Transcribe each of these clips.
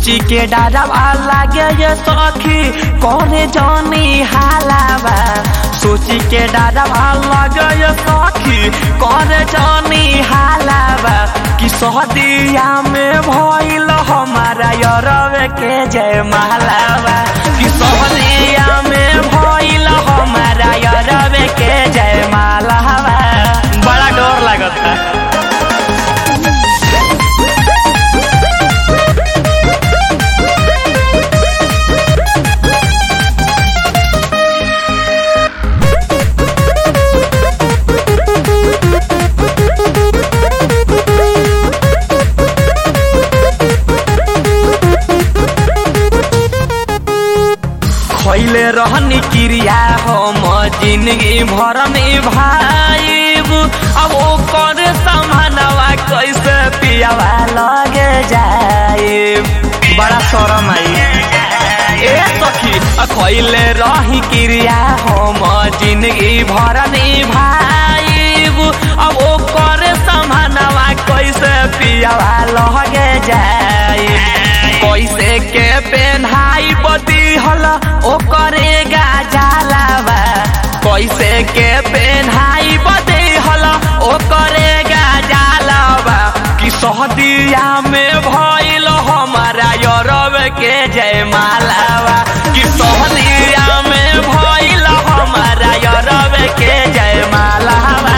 सोची के डरावा लागे ये सखी करे जानी हालावा सोची के डरावा लागे ये सखी करे जानी हालावा कि सहदिया में भइल हमारा यरवे के जय मालावा कि सहदिया में भइल हमारा यरवे के जय मालावा बड़ा डर लगता खैले रहनी क्रिया हम जिंदगी भर में भाईब अब वो कर समानवा कैसे पियावा लगे जाए बड़ा शरम आई ए सखी खैले रही क्रिया हम जिंदगी भर में भाईब अब वो कर समानवा कैसे पियावा लगे जाए कैसे के पेन्हाई बदी हल ओ करेगा जालावा कैसे के पेन्हाई बदी हल ओ करेगा जालावा कि सहदिया में भइल हमारा यरब के जय मालावा कि सहदिया में भइल हमारा यरब के जय मालावा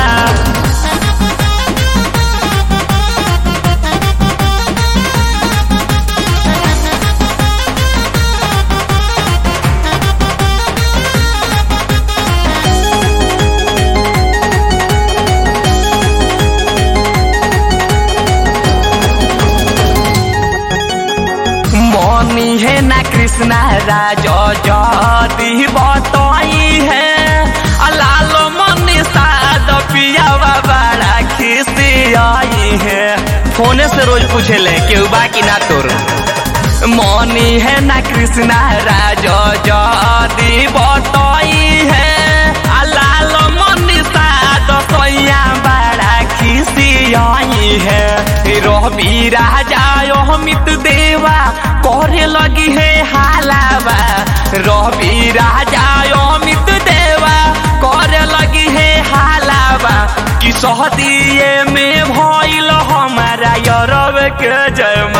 मनी है ना कृष्णा राज जदी बतई है लाल मनी साद पियावा बड़ा खिसी आई है फोने से रोज पूछे ले केहू बाकी ना तोर मनी है ना कृष्णा राज जदी बतई है लाल मनी साद सैया बड़ा खिसी आई है रवि राजा अमित देवा करे लगी है हालावा रवि राजा अमित देवा करे लगी है हालावा कि सहदिए में भइल हमारा यरब के जय